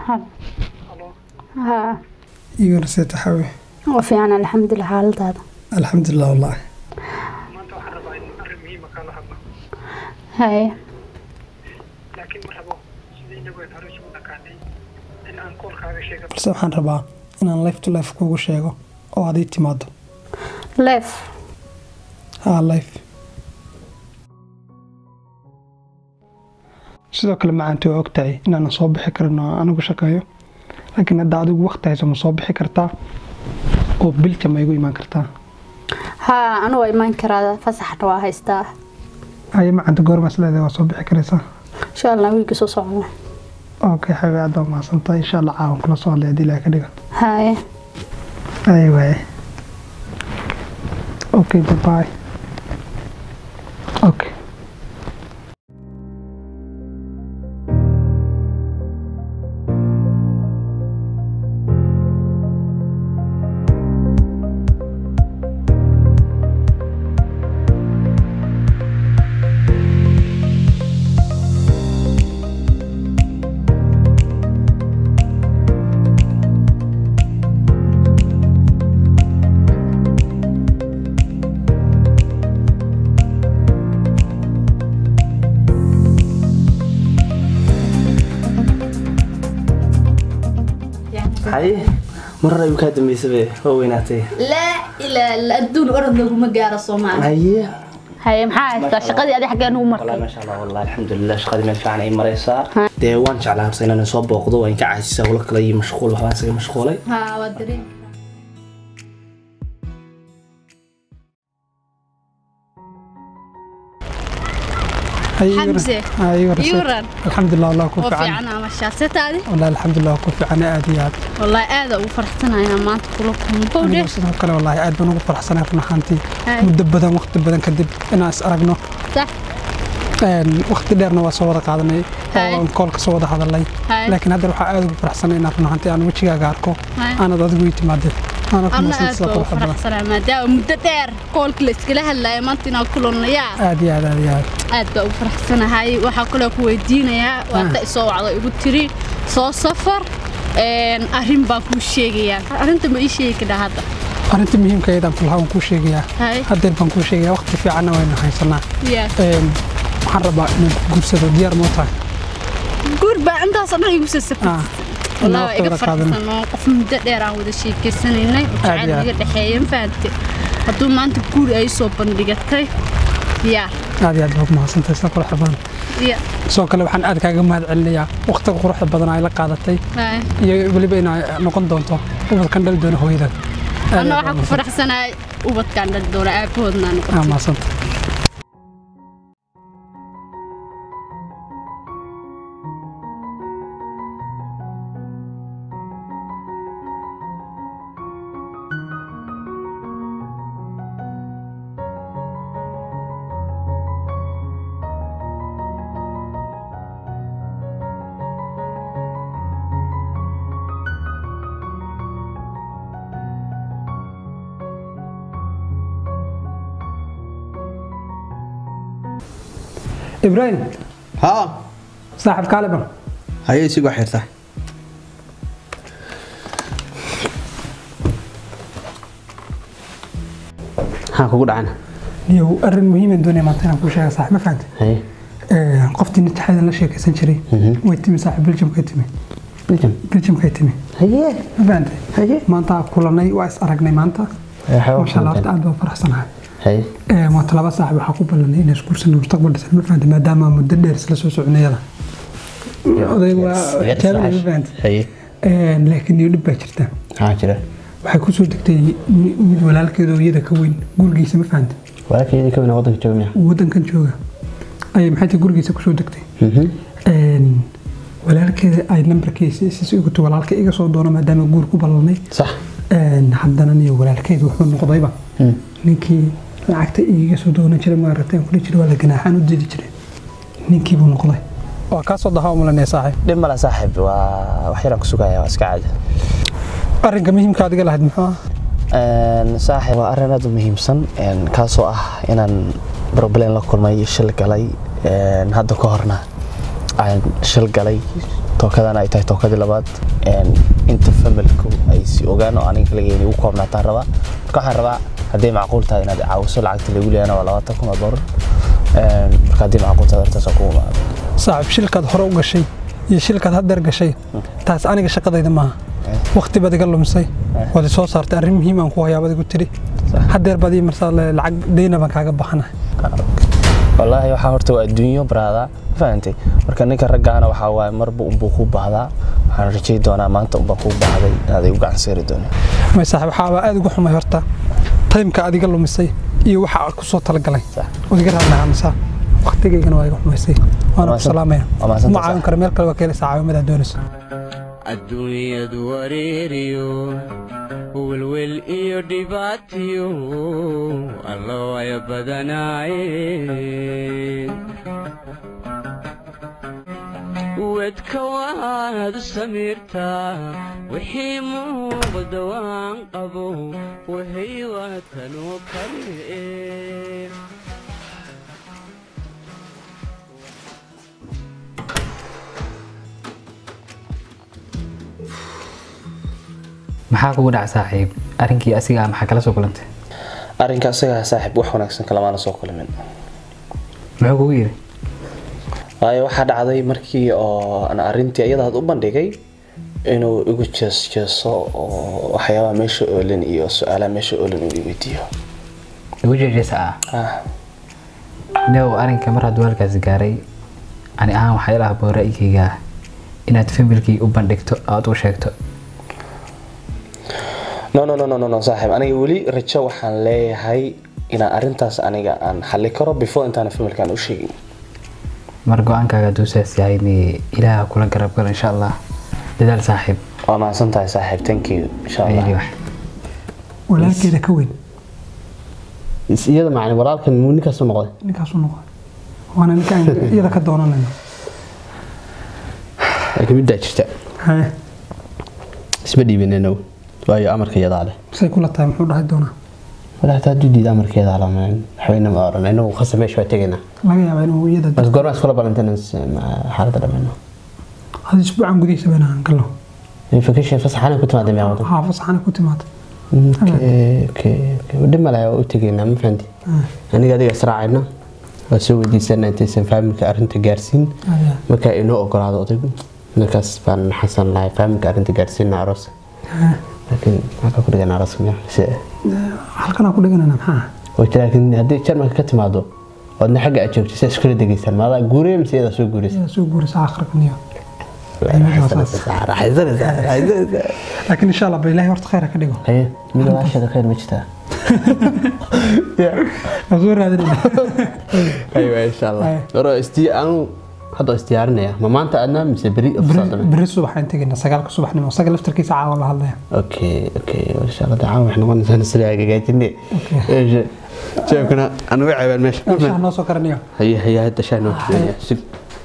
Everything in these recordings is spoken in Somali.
haa iga raseeta xawe waa fiican alxamdulilah xaaladaada alxamdulilah wallaahi maanta waxaan rabaa in arrin muhiima kaala hadlo haye laakiin ma rabo sidii inagu aan hore isugu dhaqaanay in aan koolkaaga sheega balse waxaan rabaa inaan life to life kugu sheego oo aad ii timaado leef haa life sidoo kale macaanti waa ogtahay inaanan soo bixi karin oo anigu shaqeeyo laakiin hadda adigu waqti hayso ma soo bixi kartaa oo bilja ma igu imaan kartaa haa anu waa imaan karaa fasaxna waa haystaa haye macaanta goormaas leedahay waa soo bixi karaysaa insha allah wiilka soo socda okay xawe aad baa mahadsantahay insha allah caawan kula soo hadlay haddii ilaah ka dhigan haye Ay, waaye okay bye okay haye marar ayuu kaa dambaysabe waa weynaatay laa ilaa la adduun orod laguma gaaro soomaali haye haye maxaa haystaa shaqadii adi xaggee nugu والله markay ما شاء الله والله الحمد لله shaqadii meel fiican ay maraysaa dee waan jeclaa horta inaan soo booqdo waan ka caasisaa hawlo kale iyo mashquul waxbaan isaga mashquulay haa waa dareen Haye, iga ra- Xamse, haa, iga raseeta. ii waran. alxamdulilah wallah ku oo fiican fiican ama shaasetaadi والله الحمد لله ku fiican aad iyo aad wallahi aada ugu faraxsanayaa maanta kula kulmo anigu sidoo kale wallaahi aad baan ugu faraxsanahay run ahaantii Hay. muddo badan waqti badan kadib inaan is aragno sax Een, waqti dheerna waa soo wada qaadanay Hay. oo koolka soo wada hadalay Hay. laakiin hadda waxaa aad ugu faraxsanay inaan run ahaantii aan wejigaaga arko Hay. aanad adigu ii timaadeen aanad ku anna mahadsan aad sida baa ugu quruxda badan faraxsanaa maadaama muddo dheer koolka la iskala hadlaya maanta inaan kulanayaa aad iyo aad aad iyo aad aad baa ugu faraxsanahay waxaa kaloo ku weydiinayaa waata isoo wacdo igu tiri soo safar een, arrin baan kuu sheegayaa arrinta ma ii sheegi kadhaa hadda arrinta muhiimka ayadaan fulaha waan kuu sheegayaa Hay. haddeer baan kuu sheegayaa waqti fiicanna waynu haysanaa Yeah. Een, waxaan rabaa inaan ku guursado diyaar moo tahay guur baa intaasoo dhan igu sasafay Ah, والله waqti iga wada qaadano. farxsanoo qof muddo dheer aan wada sheekeysanaynay oo Aad jacayl iyo aad. naga dhexeeya ma fahamte hadduu maanta guur ay soo bandhigatay yaa aad iyo aad baad mahadsantahay sida quruxda badan ya sidoo kale waxaan aad kaaga mahad celinayaa waqtiga quruxda badan ay la qaadatay Hay. iyo weliba inay noqon doonto ubadkan dhali doona hooyadan Aad anna iyo waxaan aad ku baad faraxsanahay ubadkaan dhali doona aabahoodna mahadsan- noqotay aa, mahadsantahay ibraahim haa saaxib kaaliban haye isigu xirta maxaa kugu dhacana niyow arrin muhiiman doonaya maanta inaan kuu sheega saaxib ma fahantay haye Ee, qoftii nitaxadan la sheekaysan jiray way timi saaxib biljamkay timi biljam biljamkay timi haye ma fahantay haye maanta kulanay waa is aragnay maanta masha allah horta aad baa faraxsanahay haye Ee, maanta laba saaxib waxaa ku ballanay inay isguursano mustaqbal dhisan ma fahantay maadaama muddo dheer isla soo soconayada odayga waa xijaabada ma fahantay haye Ee, laakiin iyo dhib baa jirta maxaa jira waxay kusoo degtay mi- mid walaalkeeda oo iyada ka weyn gurigiisa ma fahantay walaalkeedii ka weyna waddanka jooga miya wadankan jooga ayay maxay tahay gurigiisa kusoo degtay Een, walaalkeeda ay nambarkiisa isiis igu tu walaalka iga soo doono maadaama guur ku ballanay sax Een, haddana niyo walaalkeedu wuxuu noqdayba ninkii lacagta iiga soo doonan jiray maaragtay aan kula jiray waa la ganaaxaan u dili jiray ninkii buu noqday waa kaa soo daha umalanaya saaxiib dhib mala saaxib waa wax yaraan ku sugaya waa iska caadi arrinka muhiimka adiga lahayd muxuu ah Een, saaxiib waa arrin aad u muhiimsan een, kaasoo ah inaan problem la kulmay shil galay een, hadda ka horna aan shil galay tookadana ay tahay tookadii labaad een, inta familku ay si ogaan oo aniga kaligeeni u koobnaataan rabaa marka waxaan rabaa hadday macquul tahay inaad caawiso lacagta lagu leeyana waa labaatan kun oo doolar Een, marka haddii macquul tahay hortaas ku imaado saaxiib shilkaad hore u gashay iyo shilkaad haddeer gashay taas aniga shaqadayda maaha waqti baad iga lumisay waad i soo saartay arrin muhiim aan ku hayaa baad igu tiri haddeer baad ii marsaa le- lacag deyna baan kaaga baxanahay wallaahi waxaa horta waa adduunyo baraada ma fahantay marka ninka raggaana waxaa waaye marba unbuu ku baahdaa waxaan rajay doonaa maanta unbaan kuu baahday inaad igu gacan seeri doonin may saaxiib waxaaba aad ugu xumay horta taymka aad iga lumisay iyo waxa aad ku soo talagalay Sax. waad iga raadnaamisaa waqtigaygana waa iga xumaysay waana ku mahadsan- salaamaya waa mahadsantahay, ma caawin sax. karo meel kale waa ka helaysaa caawimadaa doonayso adduunyadu wareeriyo welwel iyo dhibaatiyo allo ay badanaayeen wedka waad samirtaa wixii muuqda waan qabo wahay waatanoo kale maxaa kugu dhaca saaxiib arrinkii asiga maxaa kala soo kulantay arrinka isagaa saaxiib wax wanaagsan kalamaana soo kulmin muxuu kugu yidhi waayo waxaa dhacday markii oo aan arrintii iyadaad u bandhigay inuu igu jeesjeeso oo waxyaabaha meesha oolin iyo su-aalaha meesha oolin uu i weydiiyo igu jeejesa ah ah new arrinka mar hadduu halkaas gaaray ani ahaan waxaa ila habboon ra'yigayga ah inaad familkii u bandhigto aad u sheegto no no no no no no saaxiib aniga weli rajo waxaan leeyahay inaan arrintaas aniga aan xalli karo before intaan familkaan u sheegin mar go-aankaaga hadduu saas yahay ni ilaaha kula garab galo insha allah dadaal saaxiib waa mahadsan tahay saaxiib thank you insha ayli allah wax walaalkeeda ka weyn Is- iyada macni walaalkan muu ninkaasu noqday ninkaasu noqon waana ninkaan iyada ka doonanayno laakiin middaa jirta haye isma dhiibinayno waayo amarka iyadaa leh say kula tahay muxuu dhahay doonaa wala hataa hadduu diida amarka iyadaa leh waxbayna ma oran inagu khasa meesha waa tegaynaa laga yaabaa inuu iyada bas goormaa iskula balantana xaaladda dhammayno hada isbuucan gudihiisa bayna aan galno vacation fasaxana ku timaada miyaa wadan haa fasaxana ku timaada dhib male waa u tegaynaa ma fahanti aniga adiga israacayna waa soo weydiisana intaysan faamilka arrinta gaarsiin Ayaa. markaa inoo ogolaado odaygu markaas baan xasan lahay faamilka arrinta gaarsiina aroos laakiin halkaa ku dhigan aroos miya se halkanaa ku dhiganana maxaa way jira laakiin haddii jarmalka ka timaado oodna xagga aad joogto saa iskula degaysaan maadaa guuraya mise iyadaa soo guuraysa yaa soo guurisa akhriqniyo laakiin insha allah ba ilaahay horta khayr ha ka dhigo haye mid walaashada khayr ma jirtaa waa soo raadinayna aywa insha allah Haye. oro istii anu hadda waa isdiyaarinaya ma maanta adnaa mise beri Beri- beri subaxaan tegayna sagaalka subaxnimo isaga laftarkiisa caawa la hadlaya okay okay insha allah dacaa waxay noqonaysaa nasri hagaajine jeebkana anagu ceebaan meesha shaah noo soo karaniyo haye haye hadda shaa noo keenaya sug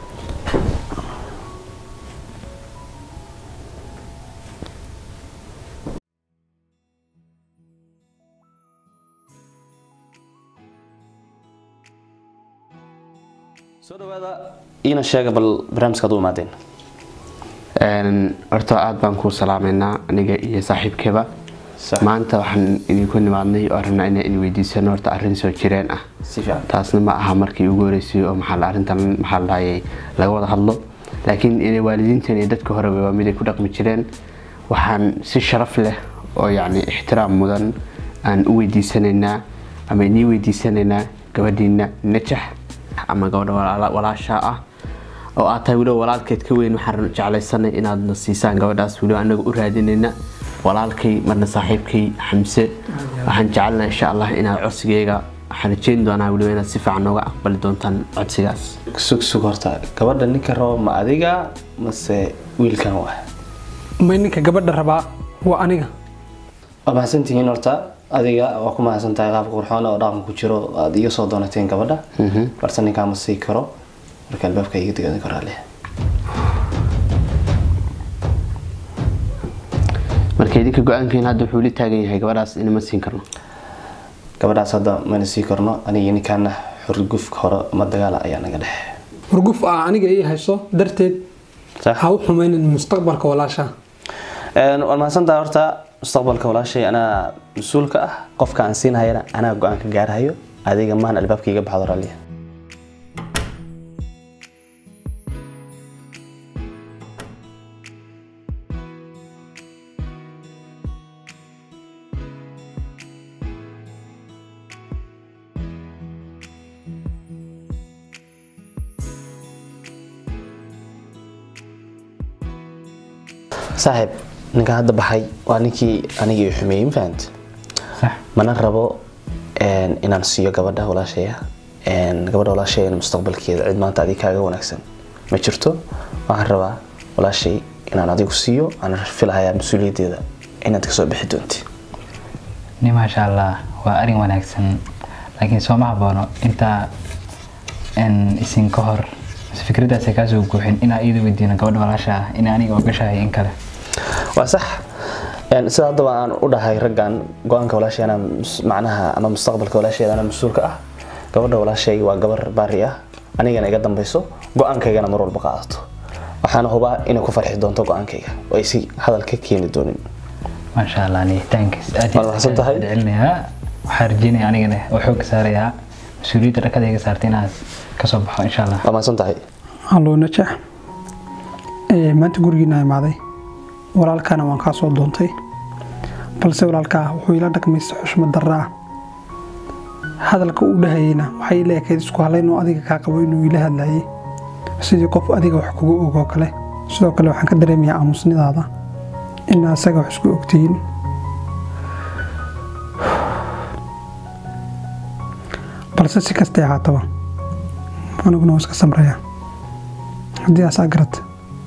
soo dhawaada iina sheega bal barnaamijkaad u imaadeen Een, horta aad baan kuu salaamaynaa aniga iyo saaxiibkeeba Sax. maanta waxaan idinku nimaadnay oo rabnaa inaan idin weydiisano horta arrin soo jireen ah si fiican taasna ma aha markii ugu horeysay oo maxaa la arrintan maxaa la dhahayay laga wada hadlo laakiin inay waalidiintan iyo dadka horeba waa mid ay ku dhaqmi jireen waxaan si sharaf leh oo yacni ixtiraam mudan aan u weydiisanaynaa ama inii weydiisanaynaa gabadhiina najax ama gabadha walaala- walaasha ah oo aad tahay weliba walaalkeed ka weyn waxaan jeclaysanay inaadna siisaan gabadhaas weliba anaga u raadinayna walaalkay marna saaxiibkay xamse waxaan jecelnaha insha allah inaad codsigayga waxaan rajeyn doonaa weliba inaad si fiican nooga aqbali doontaan codsigaas sug sug horta gabadha ninka rabo ma adiga mase wiilkan waa may ninka gabadha rabaa waa aniga waa mahadsantihiin horta adiga waa ku mahadsan tahay qaabka qurxoon oo dhaqan ku jiro aad iga soo doonateen gabadha balse ninkaa ma sii karo marka albaabka iga digadi karaa leh marka idinka go-aankeena hadda wuxuu la taagan yahay gabadhaas inama siin karno gabadhaas hadda mana sii karno aniga ninkaana xurgufka hore ama dagaala ayaa naga dhexe hurguf ah aniga ii hayso darteed Sax. ha u xumaynin mustaqbalka walaasha Een, waan mahadsantahay horta mustaqbalka walaashay anaa mas-uulka ah qofka aan siinhayana anaa go-aan ka gaarhayo adiga maan albaabka iga baxdo raalliya saaxiib ninka hadda baxay waa ninkii anigii xumeeyey ma fahant sax mana rabo een, inaan siiyo gabadha walaashaya Een, gabadha walaashaya mustaqbalkeeda cid maanta adiga kaaga wanaagsan ma jirto waxaan rabaa walaashay inaan adigu siiyo aan filahayaa mas-uuliyaddeeda inaad kasoo bixi doonti ni maasha allah waa arin wanaagsan laakiin sooma haboono intaa n isin ka hor mise fikradaasay kaasoo guuxin inaa iyada weydiino gabadha walaasha ah in aniga ogashahay in kale waa sax Een, sida haddaba aan u dhahay raggan go-aanka walaashay anaa mus- macnaha ama mustaqbalka walaasheeda anaa mas-uulka ah gabadha walaashay waa gabar baari ah anigana iga dambayso go-aankaygana mar walba qaadato waxaana hubaa inay ku farxi doonto go-aankayga oo aysi hadal ka keeni doonin maasha allah niyitaankiis aad Waad mahadsan tahay. celinayaa waxaa rajeynaya anigana oo xoogga saarayaa mas-uuliyadda dhakada iga saartay inaad kasoo baxo insha allah waa mahadsan tahay hallo najax Ee, maanta gurigiina imaaday walaalkaana waan kaa soo doontay balse walaalkaa wuxuu ila dhaqmay si xushmad darra ah hadalka uu dhahayeyna waxay ila ekayd isku halayn oo adiga kaa qabo inuu ila hadlayay sidii qof adiga wax kugu ogoo kale sidoo kale waxaan ka dareemayaa aamusnidaada in asaga wax isku ogtihiin balse si kastay ahaataba aniguna waa iska samraya haddii asaa garata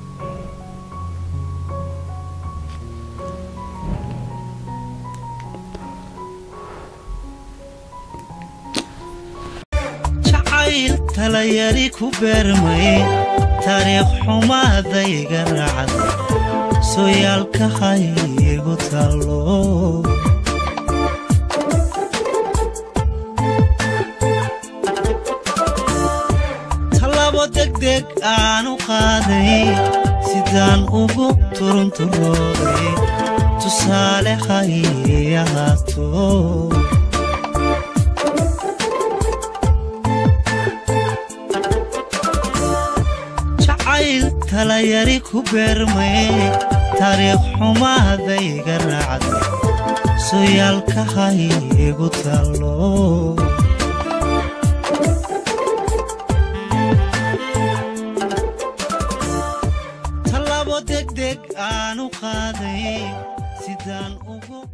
jacayl talayari ku beermay taariikh xumaadayga raacday sooyaalka haygu tallo tallabo degdeg aanu qaaday sidaan ugu turunturooday tusaale hay ahaato jacayl talayari ku beermay taariikh xumaadayga raacday sooyaalka haygu tallo tallaabo degdeg aanu qaaday sidaan ugu